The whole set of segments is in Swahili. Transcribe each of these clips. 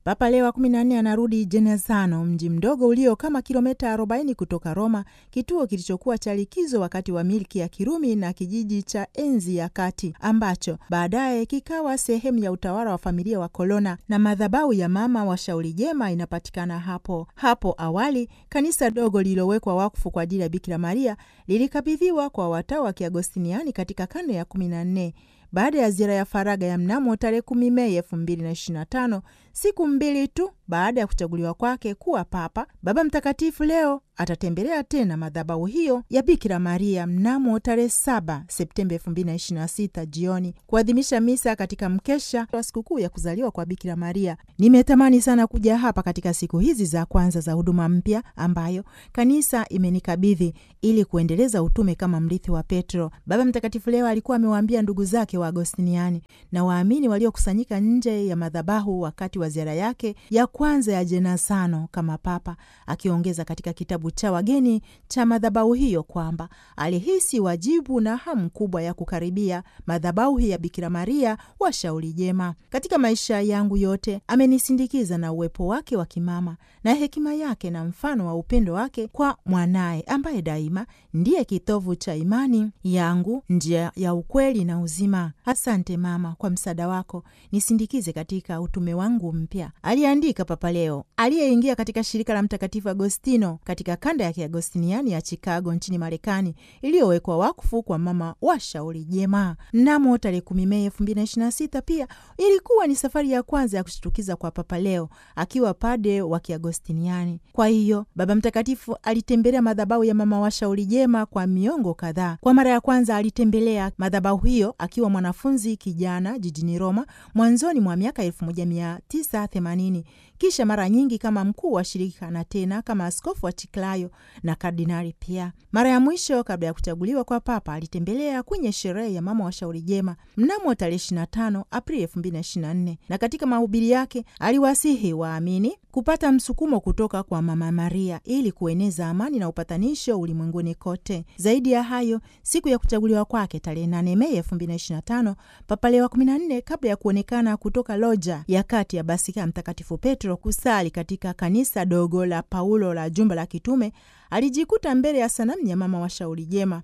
Papa Leo wa 14 anarudi Jenazano, mji mdogo ulio kama kilomita 40 kutoka Roma, kituo kilichokuwa cha likizo wakati wa milki ya Kirumi na kijiji cha enzi ya kati ambacho baadaye kikawa sehemu ya utawala wa familia wa Kolona, na madhabahu ya mama wa shauri jema inapatikana hapo. Hapo awali kanisa dogo lililowekwa wakfu kwa ajili ya Bikira Maria lilikabidhiwa kwa watawa wa Kiagostiniani katika karne ya 14 baada ya ziara ya faraga ya mnamo tarehe kumi Mei elfu mbili na ishirini na tano, siku mbili tu baada ya kuchaguliwa kwake kuwa papa, Baba Mtakatifu leo atatembelea tena madhabahu hiyo ya Bikira Maria mnamo tarehe saba Septemba elfu mbili na ishirini na sita jioni kuadhimisha misa katika mkesha wa sikukuu ya kuzaliwa kwa Bikira Maria. Nimetamani sana kuja hapa katika siku hizi za kwanza za huduma mpya ambayo kanisa imenikabidhi ili kuendeleza utume kama mrithi wa Petro. Baba Mtakatifu leo alikuwa amewaambia ndugu zake wa Agostiniani na waamini waliokusanyika nje ya madhabahu wakati wa ziara yake ya kwanza ya Jenazano kama papa, akiongeza katika kitabu cha wageni cha madhabahu hiyo kwamba alihisi wajibu na hamu kubwa ya kukaribia madhabahu ya Bikira Maria wa shauri jema. Katika maisha yangu yote amenisindikiza na uwepo wake wa kimama na hekima yake na mfano wa upendo wake kwa mwanaye ambaye daima ndiye kitovu cha imani yangu, njia ya ukweli na uzima. Asante mama kwa msaada wako, nisindikize katika utume wangu mpya, aliandika Papa Leo aliyeingia katika shirika la Mtakatifu Agostino katika kanda ya Kiagostiniani ya Chicago nchini Marekani, iliyowekwa wakfu kwa mama wa shauri jema mnamo tarehe kumi Mei elfu mbili na ishirini na sita. Pia ilikuwa ni safari ya kwanza ya kushtukiza kwa Papa Leo akiwa pade wa Kiagostiniani. Kwa hiyo Baba Mtakatifu alitembelea madhabahu ya mama wa shauri jema kwa miongo kadhaa. Kwa mara ya kwanza alitembelea madhabahu hiyo akiwa mwanafunzi kijana jijini Roma mwanzoni mwa miaka elfu moja mia tisa themanini kisha mara nyingi kama mkuu wa shirika na tena kama askofu wa Chiclayo na kardinali pia. Mara ya mwisho kabla ya kuchaguliwa kwa papa alitembelea kwenye sherehe ya mama wa shauri jema mnamo tarehe 25 Aprili 2024 na katika mahubiri yake aliwasihi waamini kupata msukumo kutoka kwa Mama Maria ili kueneza amani na upatanisho ulimwenguni kote. Zaidi ya hayo, siku ya kuchaguliwa kwake tarehe 8 Mei 2025, Papa Leo wa 14 kabla ya kuonekana kutoka loja ya kati ya Basika ya Mtakatifu Petro kusali katika kanisa dogo la Paulo la jumba la kitume, alijikuta mbele ya sanamu ya mama wa shauri jema.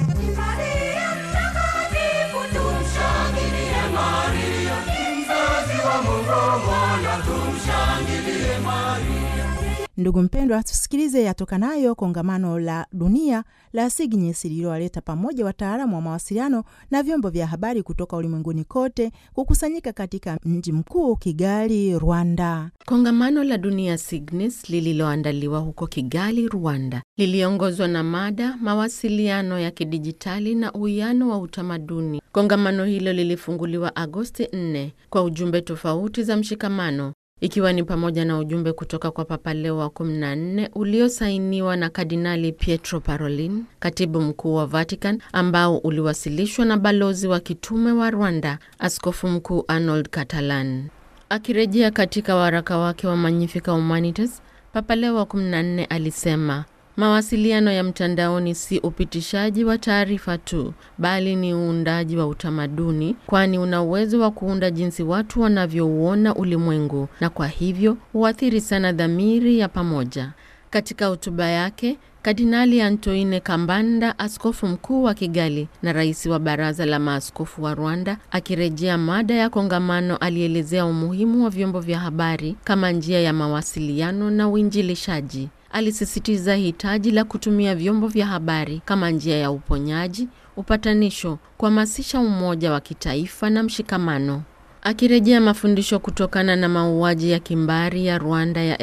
Ndugu mpendwa, tusikilize yatokanayo kongamano la dunia la SIGNES lililowaleta pamoja wataalamu wa mawasiliano na vyombo vya habari kutoka ulimwenguni kote kukusanyika katika mji mkuu Kigali, Rwanda. Kongamano la dunia SIGNES lililoandaliwa huko Kigali, Rwanda, liliongozwa na mada mawasiliano ya kidijitali na uwiano wa utamaduni. Kongamano hilo lilifunguliwa Agosti 4 kwa ujumbe tofauti za mshikamano ikiwa ni pamoja na ujumbe kutoka kwa Papa Leo wa 14 uliosainiwa na Kardinali Pietro Parolin, katibu mkuu wa Vatican, ambao uliwasilishwa na balozi wa kitume wa Rwanda, Askofu Mkuu Arnold Catalan. Akirejea katika waraka wake wa Magnificat Humanitas, Papa Leo wa 14 alisema mawasiliano ya mtandaoni si upitishaji wa taarifa tu, bali ni uundaji wa utamaduni, kwani una uwezo wa kuunda jinsi watu wanavyouona ulimwengu na kwa hivyo huathiri sana dhamiri ya pamoja. Katika hotuba yake, Kardinali Antoine Kambanda, askofu mkuu wa Kigali na rais wa baraza la maaskofu wa Rwanda, akirejea mada ya kongamano, alielezea umuhimu wa vyombo vya habari kama njia ya mawasiliano na uinjilishaji. Alisisitiza hitaji la kutumia vyombo vya habari kama njia ya uponyaji, upatanisho, kuhamasisha umoja wa kitaifa na mshikamano. Akirejea mafundisho kutokana na mauaji ya kimbari ya Rwanda ya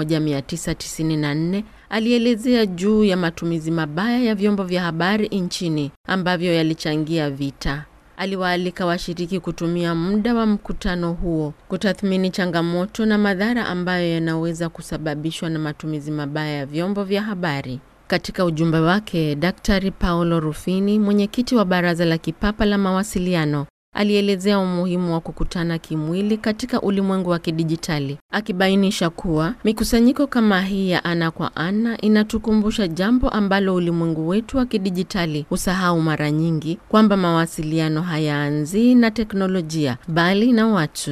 1994, alielezea juu ya matumizi mabaya ya vyombo vya habari nchini ambavyo yalichangia vita. Aliwaalika washiriki kutumia muda wa mkutano huo kutathmini changamoto na madhara ambayo yanaweza kusababishwa na matumizi mabaya ya vyombo vya habari. Katika ujumbe wake, Daktari Paolo Rufini, mwenyekiti wa Baraza la Kipapa la Mawasiliano, alielezea umuhimu wa kukutana kimwili katika ulimwengu wa kidijitali, akibainisha kuwa mikusanyiko kama hii ya ana kwa ana inatukumbusha jambo ambalo ulimwengu wetu wa kidijitali husahau mara nyingi, kwamba mawasiliano hayaanzii na teknolojia bali na watu.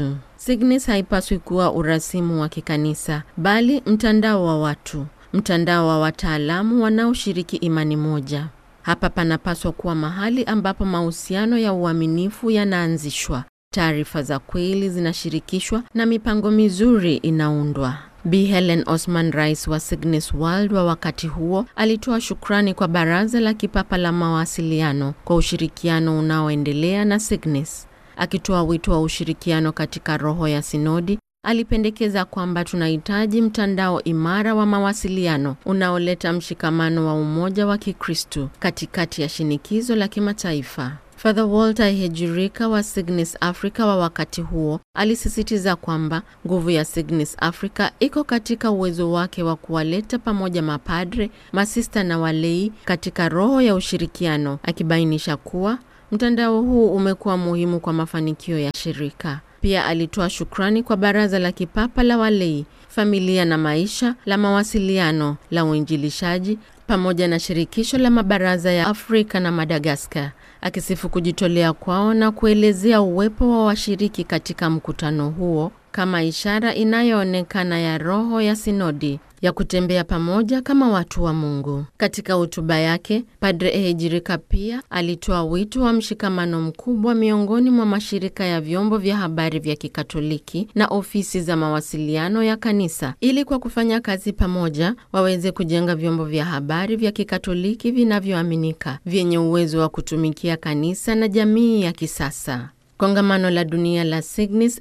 Signis haipaswi kuwa urasimu wa kikanisa, bali mtandao wa watu, mtandao wa wataalamu wanaoshiriki imani moja. Hapa panapaswa kuwa mahali ambapo mahusiano ya uaminifu yanaanzishwa, taarifa za kweli zinashirikishwa na mipango mizuri inaundwa. Bi Helen Osman, rais wa Signis World wa wakati huo, alitoa shukrani kwa Baraza la Kipapa la Mawasiliano kwa ushirikiano unaoendelea na Signis. Akitoa wito wa ushirikiano katika roho ya sinodi, alipendekeza kwamba tunahitaji mtandao imara wa mawasiliano unaoleta mshikamano wa umoja wa Kikristu katikati ya shinikizo la kimataifa. Father Walter Hejirika wa Signis Africa wa wakati huo alisisitiza kwamba nguvu ya Signis Africa iko katika uwezo wake wa kuwaleta pamoja mapadre, masista na walei katika roho ya ushirikiano, akibainisha kuwa mtandao huu umekuwa muhimu kwa mafanikio ya shirika. Pia alitoa shukrani kwa Baraza la Kipapa la Walei, Familia na Maisha, la Mawasiliano, la Uinjilishaji pamoja na Shirikisho la Mabaraza ya Afrika na Madagaskar, akisifu kujitolea kwao na kuelezea uwepo wa washiriki katika mkutano huo kama ishara inayoonekana ya roho ya sinodi ya kutembea pamoja kama watu wa Mungu. Katika hotuba yake, Padre Ehejirika pia alitoa wito wa mshikamano mkubwa miongoni mwa mashirika ya vyombo vya habari vya Kikatoliki na ofisi za mawasiliano ya kanisa ili kwa kufanya kazi pamoja waweze kujenga vyombo vya habari vya Kikatoliki vinavyoaminika, vyenye uwezo wa kutumikia kanisa na jamii ya kisasa. Kongamano la dunia la Signis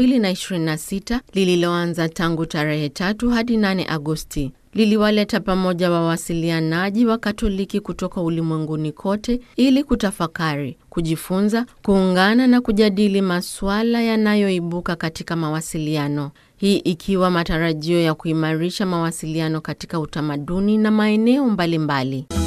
2026 lililoanza tangu tarehe tatu hadi 8 Agosti liliwaleta pamoja wawasilianaji wa Katoliki kutoka ulimwenguni kote ili kutafakari, kujifunza, kuungana na kujadili masuala yanayoibuka katika mawasiliano. Hii ikiwa matarajio ya kuimarisha mawasiliano katika utamaduni na maeneo mbalimbali mbali.